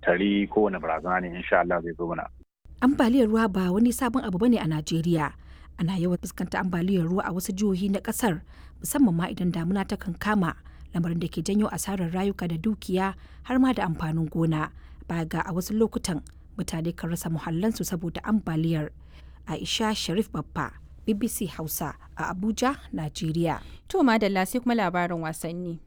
tari kowane barazana ne insha Allah zai zo mana. ambaliyar ruwa ba wani sabon abu bane a Najeriya. Ana yawan fuskanta ambaliyar ruwa a wasu jihohi na kasar musamman ma idan damuna ta kan kama lamarin da ke janyo asarar rayuka da dukiya har ma da amfanin gona. Baya ga a wasu lokutan mutane kan rasa muhallansu saboda ambaliyar. Aisha Sharif Babba, BBC Hausa a Abuja, Najeriya. To madalla sai kuma labarin wasanni.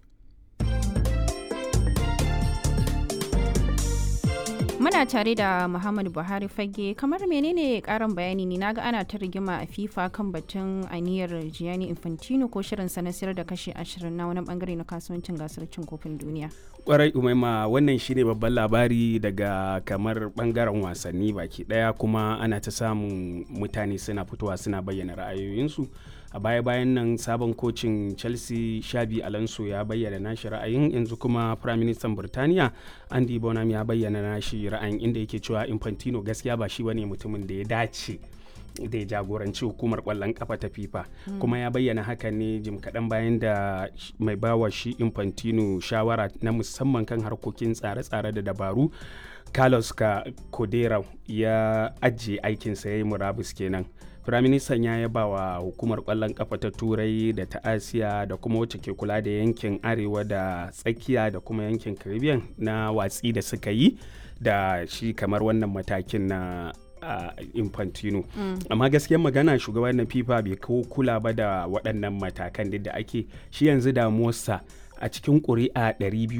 Muna tare da Muhammadu Buhari fage kamar menene karin bayani ne naga ana ta rigima a FIFA kan batun aniyar Gianni Infantino ko shirin sa na sayar da kashi 20 na wani bangare na kasuwancin gasar cin kofin duniya. kwarai umaima wannan shine babban labari daga kamar bangaren wasanni baki daya kuma ana ta samun mutane suna fitowa suna bayyana ra'ayoyinsu a baya-bayan nan sabon kocin chelsea shabi alonso ya bayyana nashi ra'ayin yanzu kuma prime minister burtaniya andy bonham ya bayyana nashi ra'ayin inda yake cewa infantino gaskiya ba shi bane mutumin da ya dace da ya jagoranci hukumar kwallon kafa ta fifa kuma ya bayyana haka ne jim kaɗan bayan da mai bawa shi infantino shawara na musamman kan harkokin tsare-tsare da dabaru carlos ka kodera ya ajiye aikinsa ya yi murabus kenan firaministan ya yaba wa hukumar kwallon kafa ta turai da ta asiya da kuma wacce ke kula da yankin arewa da tsakiya da kuma yankin caribbean na watsi da suka yi da shi kamar wannan matakin na uh, infantino mm. amma gaskiyar magana shugaban na fifa bai kawo kula ba da waɗannan matakan da ake shi yanzu damuwarsa a cikin ƙuri'a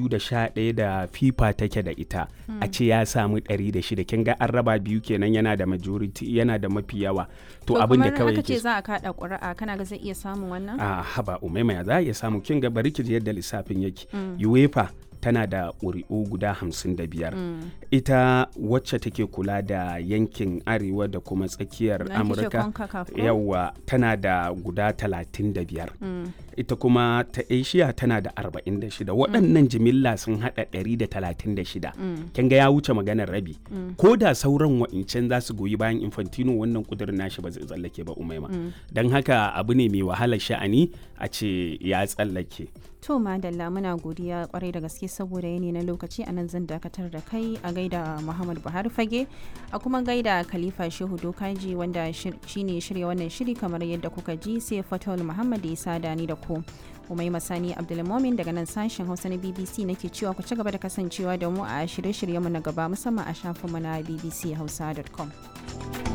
211 da fifa take da ita mm. a ce ya samu 106 kin ga an raba biyu kenan yana da majority yana da mafi yawa to abin da kawai yake ce za a kada ƙuri'a kana ga zai iya samun wannan a haba umaima ya za a iya samu kin ga bari ki yadda lissafin yake mm. uefa tana da ƙuri'u guda hamsin da biyar mm. ita wacce take kula da yankin arewa da kuma tsakiyar amurka yawa tana da guda talatin da biyar mm. ita kuma ta asia tana da arba'in da shida waɗannan jimilla sun haɗa ɗari da talatin da shida kin ga ya wuce maganar rabi ko da sauran wa'incan za su goyi bayan infantino wannan kudurin nashi ba zai tsallake ba umaima don haka abu ne mai wahalar sha'ani a ce ya tsallake To madalla muna godiya kwarai da gaske saboda yanayi na lokaci a nan zan dakatar da kai a gaida Muhammad Buhari fage a kuma gaida Khalifa Shehu Dokaji wanda shine shirya wannan shiri kamar yadda kuka ji sai Fatul Muhammad ya sada ni da ku. Umai Masani Abdulmomin daga nan sashen Hausa na BBC nake cewa ku ci gaba da kasancewa da mu a shirye-shiryenmu na gaba musamman a shafinmu na bbchausa.com.